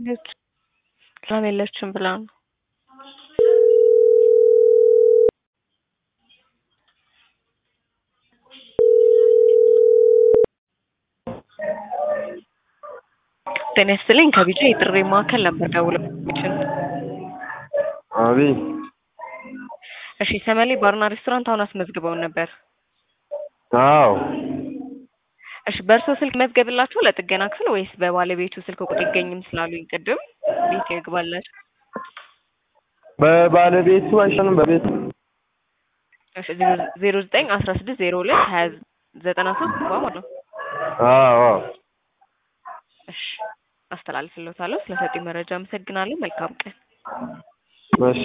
የት ሰላም የለችም ብላ ነው። ጤና ይስጥልኝ ከቢጃ የጥሪ ማዕከል ነበር ደውለው የሚችሉት። አቤት እሺ ሰመሌ ባርና ሬስቶራንት አሁን አስመዝግበውን ነበር። አዎ እሺ በእርሶ ስልክ መዝገብላችሁ ለጥገና ክፍል ወይስ በባለቤቱ ስልክ ቁጥር ይገኝም ስላሉኝ ቅድም ቤት ይግባላችሁ? በባለቤቱ አይሻልም? በቤት እሺ ዜሮ ዘጠኝ አስራ ስድስት ዜሮ ሁለት ሀያ ዘጠና ሶስት ማለት ነው። አዎ አዎ እሺ አስተላልፍልዎታለሁ። ስለሰጡኝ መረጃ አመሰግናለሁ። መልካም ቀን። እሺ